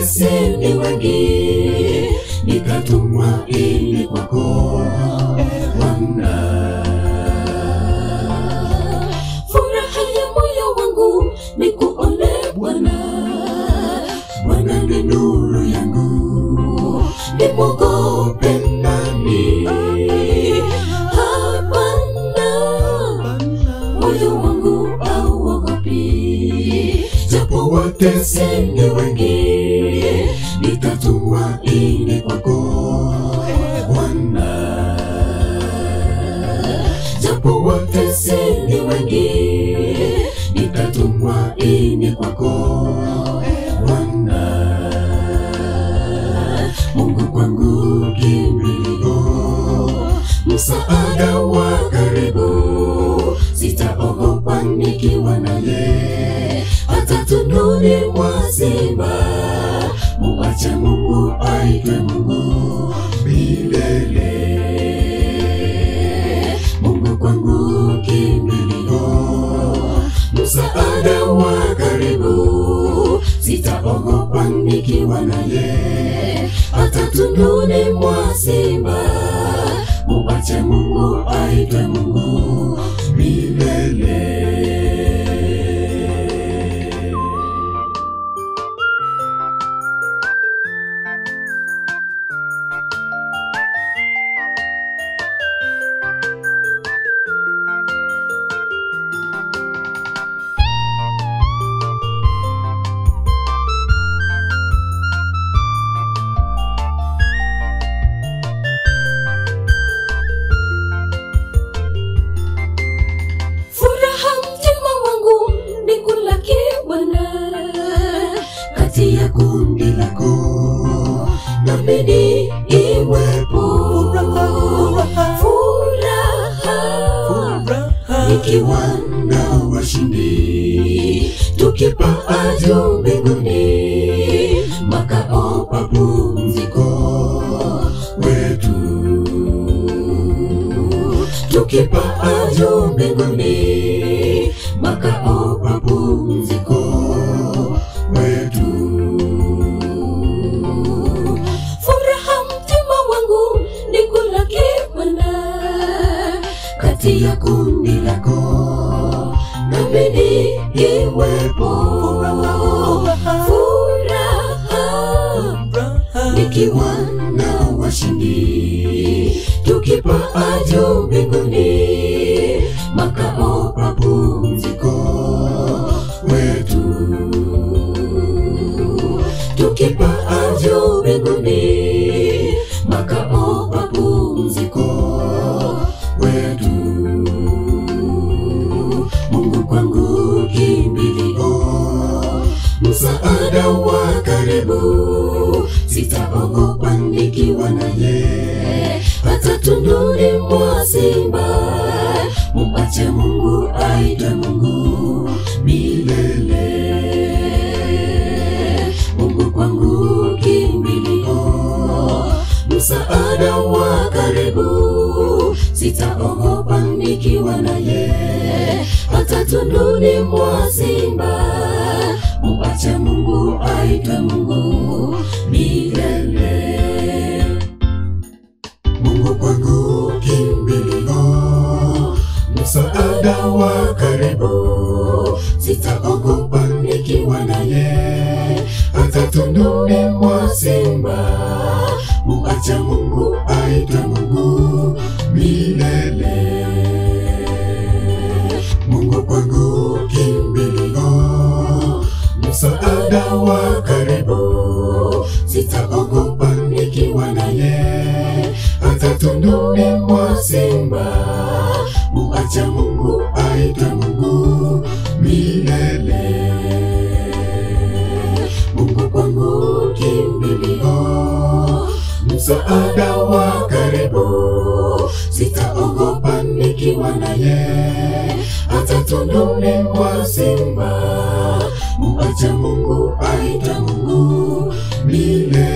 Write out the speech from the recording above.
watesi ni wengi, nikatumwa ili kwako Bwana. Furaha ya moyo wangu ni kuone Bwana, Bwana ni nuru yangu, nimwogope nani? Hapana, moyo wangu hauogopi, japo watesi ni wengi, nitatumwa ili kwako Bwana japo watesi ni wengi, nitatumwa ini kwako Bwana. Mungu kwangu kimbilio, msaada wa karibu, sitaogopa nikiwa naye, hata tunduni mwa simba, muache Mungu aitwe Mungu milele. Mungu kwangu kimbilio, msaada wa karibu, sitaogopa nikiwa naye, hata tunduni mwa simba, muache Mungu aitwe Mungu milele. Furaha mtima wangu ni kulaki Bwana, kati ya kundi lako nabidi iwepo furaha ikiwa na washindi tukipaa juu mbinguni makao papumziko wetu tukipaa juu mbinguni makao papumziko wetu furaha mtima wangu ni kulaki Bwana kati ya kundi lako nabidi iwepo furaha nikiwa na washindi tukipaa juu mbinguni makao papumziko wetu tukipaa juu mbinguni makao papumziko wetu Mungu kwangu kimbilio msaada wa karibu, sitaogopa nikiwa naye, hata tunduni mwa simba, muache Mungu aitwe Mungu milele. Mungu kwangu kimbilio, msaada wa karibu, sitaogopa nikiwa naye, hata tunduni mwa simba, muache Mungu aitwe Mungu milele. Mungu kwangu kimbilio, msaada wa karibu, sitaogopa nikiwa naye, hata tunduni mwa simba, muache Mungu aitwe Mungu milele. Mungu kwangu kimbilio, msaada wa karibu, sitaogopa nikiwa naye, hata tunduni mwa simba, muache Mungu aitwe Mungu milele. Mungu kwangu kimbilio, msaada wa karibu, sitaogopa nikiwa naye, hata tunduni mwa simba, muache Mungu aitwe Mungu milele.